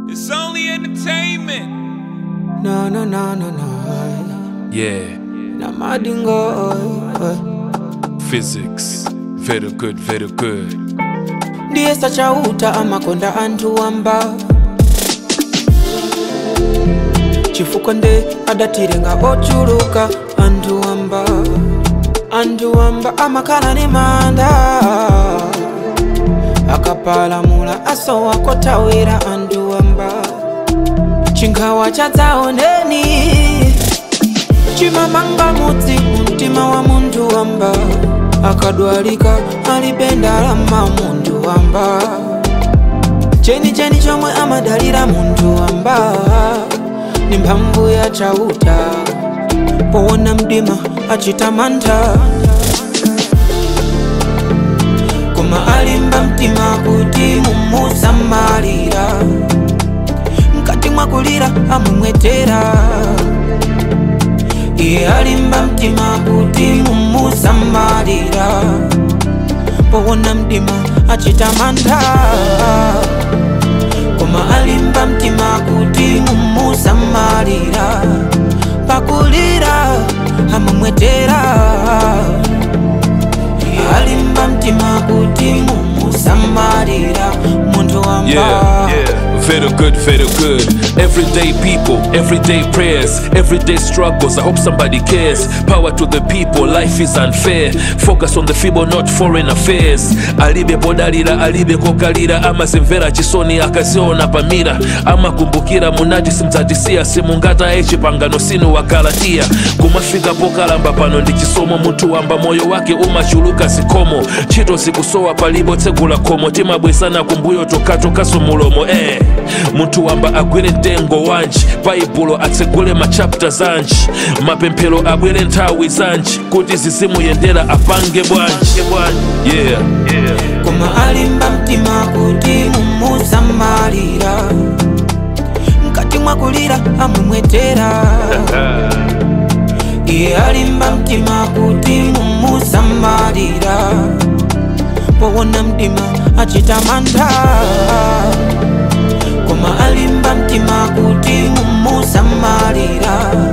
It's only entertainment. No, no, no, no, no. Yeah, Na madingo. physics. Very good, very good. ndiye sachauta amakonda anthu wamba chifukwa nde adatirenga ochuluka anthu wamba anthu wamba amakhala ni manda akapalamula asowa kothawira anthu wamba chinkhawa chadzaoneni chimamanga mudzi mumtima wa munthu wamba akadwalika alibe ndalama munthu wamba chenicheni chomwe amadalira munthu wamba ni mphamvu ya chauta powona mdima achita mantha koma alimba mtima kuti mumusamalira mkati mwakulira amumwetera iye alimba mtima kuti mumusamalira powona mdima achita mantha koma alimba mtima kuti mumusamalira pakulira amumwetera iye alimba mtima kuti mumusamalira munthu wamba Yeah, yeah. Very good, very good. Everyday people, everyday prayers, everyday struggles. I hope somebody cares. Power to the people, life is unfair. Focus on the feeble, not foreign affairs. Alibe bodalira, alibe kokalira, amazimvera chisoni akaziona pamira, amakumbukira munati simdzatisiya simungata echipangano sinu wakalatia kumafika pokalamba pano ndi chisomo munthu wamba moyo wake umachuluka zikomo ntchito zikusowa palibo tsegula khomo timabwesana kumbuyo tokatokaso mulomo eh. munthu wamba agwire mtengo wanji baibulo atsegule machapta zanji mapemphero abwere nthawi zanji kuti zizimuyendera apange bwanji yeah. yeah. koma alimba mtima kuti mumusamalira mkati mwakulira amumwetera iye alimba mtima kuti mumusamalira powona mdima achita mantha koma alimba mtima kuti mumusamalira